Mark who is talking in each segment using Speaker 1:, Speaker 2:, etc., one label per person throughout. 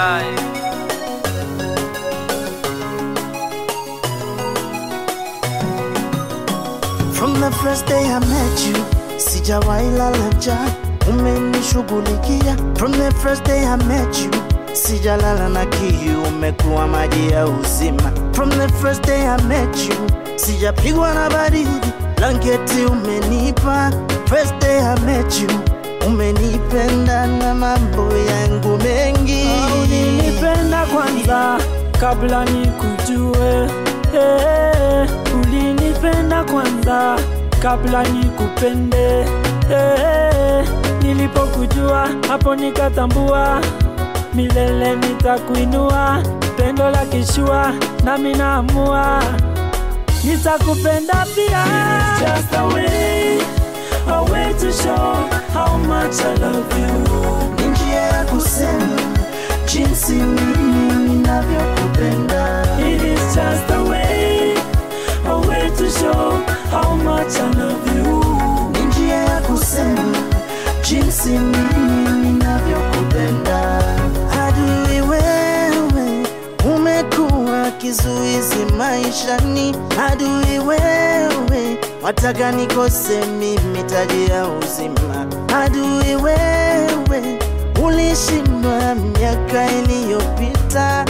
Speaker 1: die.
Speaker 2: From the first day I met you, sijawahi lala njaa, umenishughulikia. From the first day I met you, sijalala na kiu, umekuwa maji ya uzima. From the first day I met you, sijapigwa na baridi, blanketi umenipa. First day I met you, umenipenda na mambo yangu mengi.
Speaker 3: Ulinipenda kwanza kabla nikujue, eh, ulinipenda kwanza kabla nikupende, eh, nilipokujua hapo nikatambua milele nitakuinua, pendo la kishua nami naamua nitakupenda pia. It's just a way, a way to show how much I love you.
Speaker 2: Ni njia ya kusema jinsi mimi ninavyokupenda.
Speaker 3: It is just a way, a way to show how much I love you.
Speaker 2: Ni njia ya kusema jinsi mimi ninavyokupenda. Adui wewe, umekuwa kizuizi maishani. Adui wewe, wataka nikose mimi taji ya uzima. Adui wewe, ulishindwa miaka iliyopita.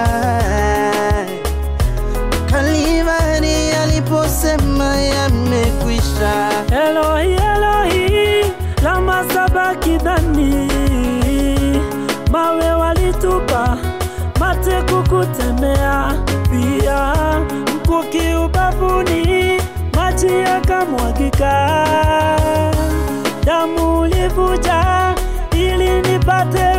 Speaker 2: Kalivari aliposema yamekwisha.
Speaker 3: Elohi, Elohi, lama sabakithani. Mawe walitupa, mate kukutemea, pia mkuki ubavuni, maji yakamwagika, damu ulivuja ili nipate